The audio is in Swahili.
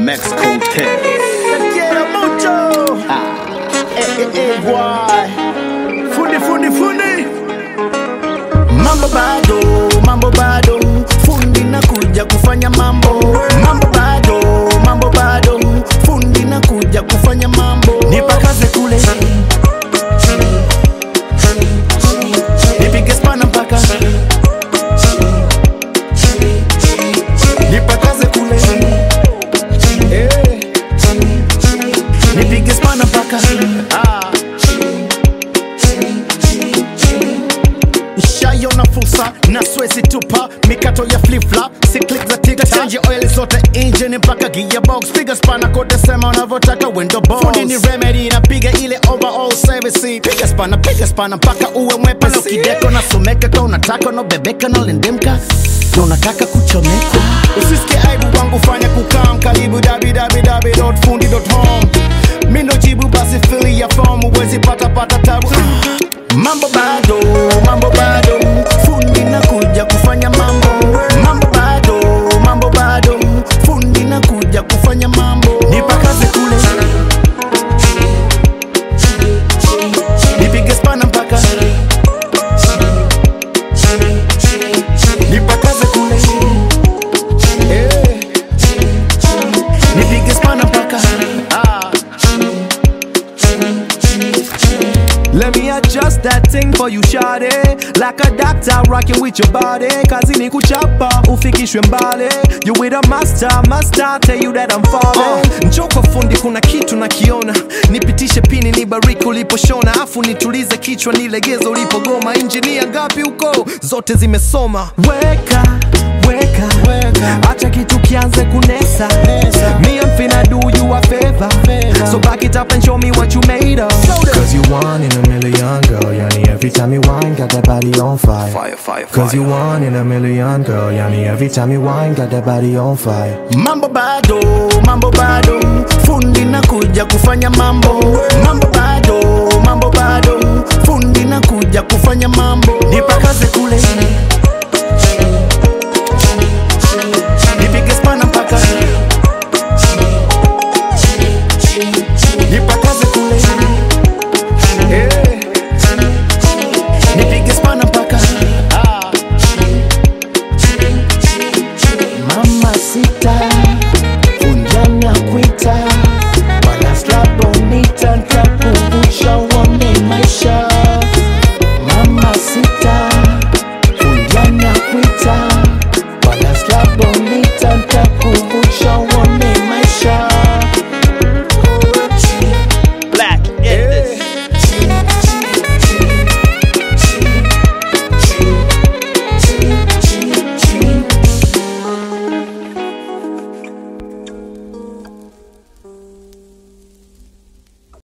Mexico Tales. Quiero mucho. Eh, eh, eh, guay. Fundi, fundi, fundi. Mambo bado, mambo bado. Fundi nakuja kufanya mambo. Mambo bado, mambo bado. Fundi nakuja kufanya mambo. Nipakaze kule. Nipige spana mpaka. Nipakaze kule. Eh. Nipige spana mpaka. Ah. Nishaiona fursa na swezi tupa mikato ya flip-flop si click za tiktok change oil zote engine mpaka gearbox piga spana kote sema unavyotaka window box fundi ni remedy napiga ile overall service piga spana piga spana mpaka uwe mwepesi kideko nasomeka ka unataka unabebeka nalendemka na unataka kuchomeka usisikie aibu wangu fanya kukam karibu www.fundi.home mi ndo jibu basi fili ya fomu uwezi pata pata tabu Mambo bado, mambo bado, fundi nakuja kufanya mambo. Mambo bado, mambo bado, fundi nakuja kufanya mambo. Nipakaze kule, nipige spana mpaka, nipakaze kule, eh, nipige spana mpaka, ah. Let me adjust that thing for you shawty Like a doctor rocking with your body Kazi ni kuchapa, ufikishwe mbali You with a master, master tell you that I'm falling uh, Njoo kwa fundi kuna kitu nakiona Nipitishe pini nibariki uliposhona Afu nitulize kichwa nilegeze ulipogoma Injinia ngapi huko, zote zimesoma Weka, weka, Weka. Acha kitu kianze kunesa Nesa. Me I'm finna do you a favor Favor. So back it up and show me what you made of Cause you one in a million girl Yani every time you whine got that body on fire Fire, fire, Cause you one in a million girl Yani every time you whine got that body on fire Mambo bado, mambo bado, fundi nakuja kufanya mambo. Mambo bado, mambo bado, fundi nakuja kufanya mambo. Nipakaze kule,